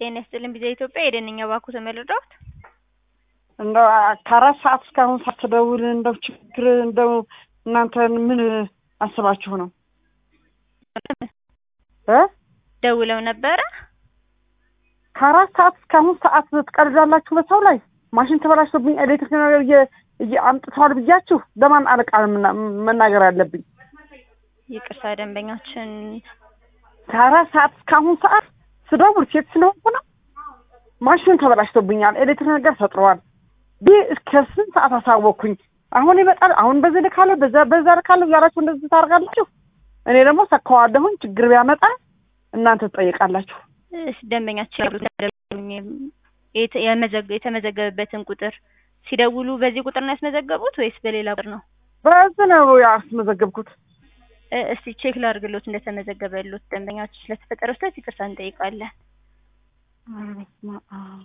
ጤና ይስጥልኝ ቢዛ ኢትዮጵያ የደንኛ ባኩ ተመልደዋል። እንደው ከአራት ሰዓት እስካሁን ሳትደውል እንደው ችግር እንደው እናንተን ምን አስባችሁ ነው እ ደውለው ነበረ። ከአራት ሰዓት እስካሁን ሰዓት ትቀልዳላችሁ በሰው ላይ ማሽን ተበላሽቶብኝ ኤሌክትሪክ ነገር እየ- እየ- አምጥተዋል ብያችሁ ለማን አለቃ ነው ምና- መናገር ያለብኝ? ይቅርታ ደንበኛችን ከአራት ሰዓት እስካሁን ሰዓት ስደውል ሴት ስለሆንኩ ነው። ማሽን ተበላሽቶብኛል፣ ኤሌክትሪክ ነገር ፈጥረዋል ቢ እስከ ስንት ሰዓት አሳወቅኩኝ። አሁን ይመጣል፣ አሁን በዚህ ልካለሁ፣ በዛ በዛ ልካለሁ እያላችሁ እንደዚህ ታደርጋላችሁ። እኔ ደግሞ ሰካዋለሁኝ። ችግር ቢያመጣ እናንተ ትጠይቃላችሁ። እስ ደንበኛችን ያሉት የተ- የመዘገ- የተመዘገበበትን ቁጥር ሲደውሉ በዚህ ቁጥር ነው ያስመዘገቡት ወይስ በሌላ ቁጥር ነው? በዚህ ነው ያስመዘገብኩት። እ እስቲ ቼክ ላድርግሎት እንደተመዘገበሎት ደንበኛችን ስለተፈጠረው ስህተት ይቅርታ እንጠይቃለን። ኧረ በስመ አብ።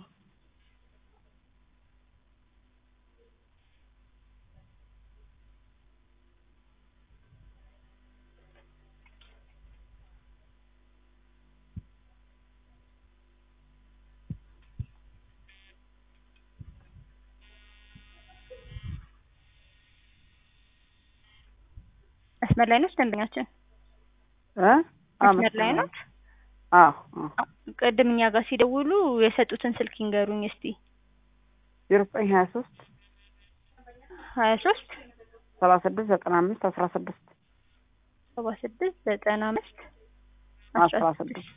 መስመር ላይ ነች ደንበኛችን? እ? መስመር ላይ ነች? አዎ አዎ። ቅድም እኛ ጋር ሲደውሉ የሰጡትን ስልክ ይንገሩኝ እስቲ። ዜሮ ዘጠኝ ሀያ ሶስት ሀያ ሶስት ሰላሳ ስድስት ዘጠና አምስት አስራ ስድስት ሰባ ስድስት ዘጠና አምስት አስራ ስድስት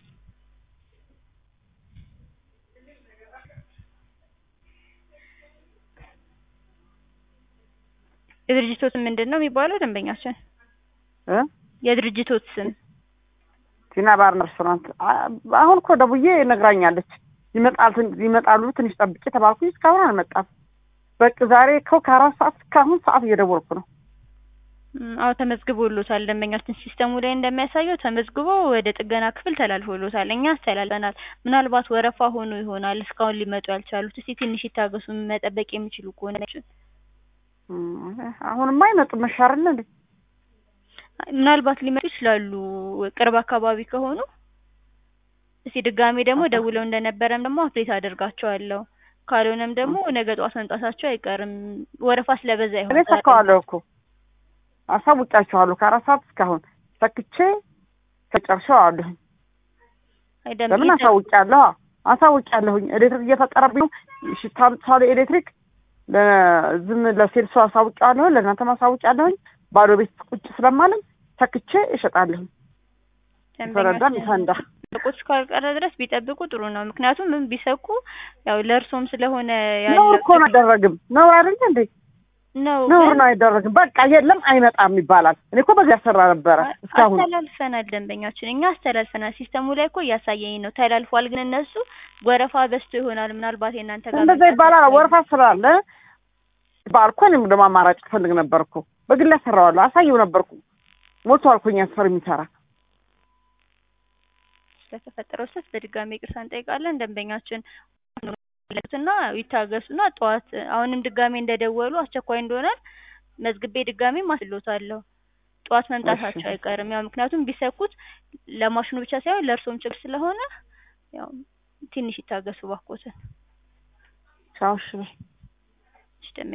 የድርጅቶት ምንድን ነው የሚባለው ደንበኛችን? እ? የድርጅቶት ስም ቲና ባርና ሬስቶራንት። አ- አሁን እኮ ደውዬ ነግራኛለች። ይመጣል ትን- ይመጣሉ ትንሽ ጠብቄ ተባልኩኝ። እስካሁን አልመጣም። በቃ ዛሬ እኮ ከአራት ሰዓት እስካሁን ሰዓት እየደወልኩ ነው። ም፣ አዎ ተመዝግቦሎታል። ደንበኛችን ሲስተሙ ላይ እንደሚያሳየው ተመዝግቦ ወደ ጥገና ክፍል ተላልፎሎታል። እኛ አስተላልፈናል። ምናልባት ወረፋ ሆኖ ይሆናል እስካሁን ሊመጡ ያልቻሉት። እስቲ ትንሽ ይታገሱ፣ መጠበቅ የሚችሉ ከሆነ እም፣ አሁንማ አይመጡም። መሻርል እንዴ ምናልባት ሊመጡ ይችላሉ ቅርብ አካባቢ ከሆኑ። እስቲ ድጋሜ ደግሞ ደውለው እንደነበረም ደግሞ አፕዴት አደርጋቸዋለሁ። ካልሆነም ደግሞ ነገ ጠዋት መምጣታቸው አይቀርም። ወረፋ ስለበዛ እኔ ይሆናል። ሰካዋለሁ እኮ አሳውቂያቸዋለሁ። ከአራት ሰዓት እስካሁን ሰክቼ ከጨርሸው አለሁኝ። አይ ደም- ለምን አሳውቂያለሁ? አሳውቂያለሁኝ። ኤሌክትሪክ እየፈጠረብኝ ነው። ሽታ አምጥተዋል ኤሌክትሪክ ለዝም ለሴልሱ አሳውቂያለሁ። ለእናንተም አሳውቂያለሁኝ። ባዶ ቤት ቁጭ ስለማለም ሰክቼ እሸጣለሁኝ። ይፈረዳል ይፈንዳ። ቁጭ ካልቀረ ድረስ ቢጠብቁ ጥሩ ነው። ምክንያቱም ምን ቢሰኩ ያው ለእርሶም ስለሆነ ነውር እኮ ነው አይደረግም። ነውር አይደለ እንዴ? ነው ነውር ግን ነው አይደረግም። በቃ የለም አይመጣም ይባላል። እኔ እኮ በዚህ ያሰራ ነበረ እስካሁን አስተላልፈናል። ደንበኛችን እኛ አስተላልፈናል። ሲስተሙ ላይ እኮ እያሳየኝ ነው ተላልፏል። ግን እነሱ ወረፋ በዝቶ ይሆናል ምናልባት የእናንተ ጋር እንደዛ መምጣት ይባላል። ይችላል። ወረፋ ስላለ ባልኮ እኔም ደግሞ አማራጭ ፈልግ ነበር እኮ በግል ያሰራዋለሁ። አሳየው ነበርኩ ሞቶ አልኮኝ ያስፈር የሚሰራ ስለተፈጠረው ስህተት በድጋሚ ይቅርታ እንጠይቃለን። ደንበኛችን እና ይታገሱና ጠዋት አሁንም ድጋሜ እንደደወሉ አስቸኳይ እንደሆነ መዝግቤ ድጋሜ ማስሎታለሁ። ጠዋት መምጣታቸው እሺ። አይቀርም። ያው ምክንያቱም ቢሰኩት ለማሽኑ ብቻ ሳይሆን ለእርሶም ችግር ስለሆነ ያው ትንሽ ይታገሱ ባኮትን። ቻው እሺ በይ። እሺ፣ ደንበኛ